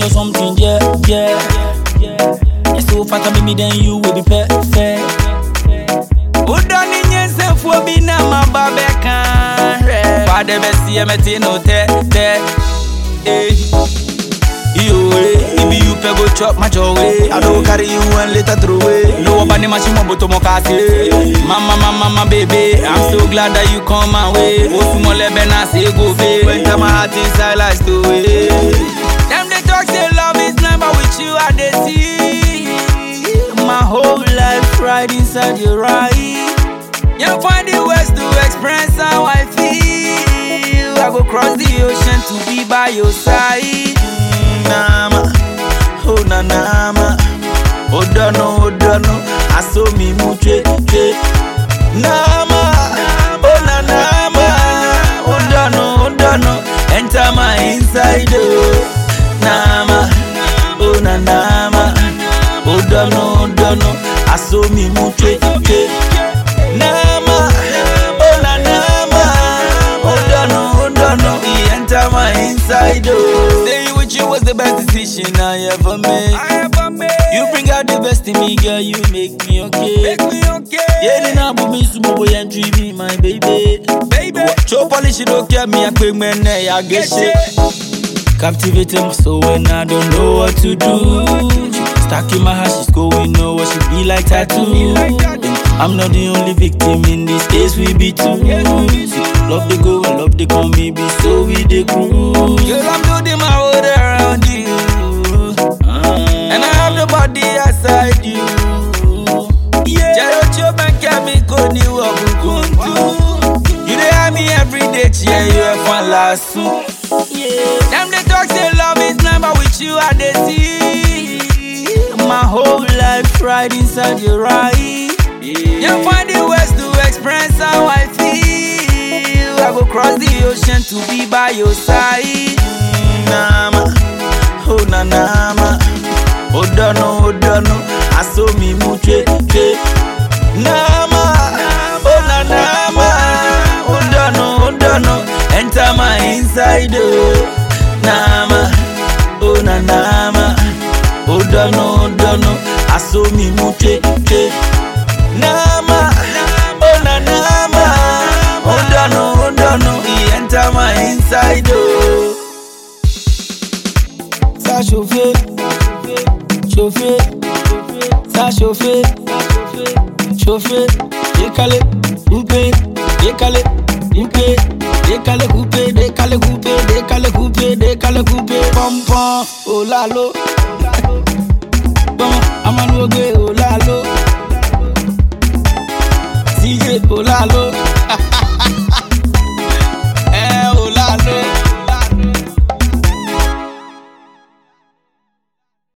or something, yeah, yeah. You so fat, and baby, then you will be perfect. Udoni nyensefuo bi na maba bɛka hwɛ Fade bɛsi ɛmɛti no tɛ tɛ eh. Iyo eh, if you pɛ go chop match away I don't carry you and later throw away No waba ni machine mo boto mo kasi Mama mama mama baby I'm so glad that you come my way Osumo lebe na say go be Enter my heart inside like stowaway Them they talk say love is blind but with you I dey see My whole life right inside your eye You find the ways to express how I feel I go cross the ocean to be by your side Nama, oh na nama Odono, odono Aso mi muche, che Nama, oh na nama Odono, odono Enter my inside, oh Nama, oh na nama Odono, odono Aso mi muche, che Nama, oh na nama Odono, odono He enter my inside, oh Staying with you was the best decision I ever made I ever made You bring out the best in me, girl, you make me okay Make me okay Yeah, then I put me sumo boy and treat me, my baby Baby Show polish, you don't care me, I quick man, I get shit Captivating my soul when I don't know what to do. Stuck in my heart, she's going know what she be like tattoo. And I'm not the only victim in this case, we be two. Love they go and love they come, maybe so we the cruise. Girl, I'm building my world around you. And I have the body aside you. Jarocho banka mi koni wa bukuntu. You dey have me every day, cheer you have fun last soon. Them they talk say love is blind, but with you I dey see my whole life right inside your eye. You find the ways to express how I feel. I go cross the ocean to be by your side. Nama, oh na nama, odono odono, aso mi muche che. Nama, oh na nama, odono odono, enter my inside oh. Nama, oh na nama, odono odono, aso mi muche che. Nama, oh na nama, odono odono, he enter my inside oh. Ça chauffer, chauffer, ça chauffer, chauffer, décaler, couper, décaler, couper, décaler, couper, décaler, couper, décaler, couper, décaler, couper, pom pom, oh la lo, bon, amanogue, oh la lo, CJ, oh la lo,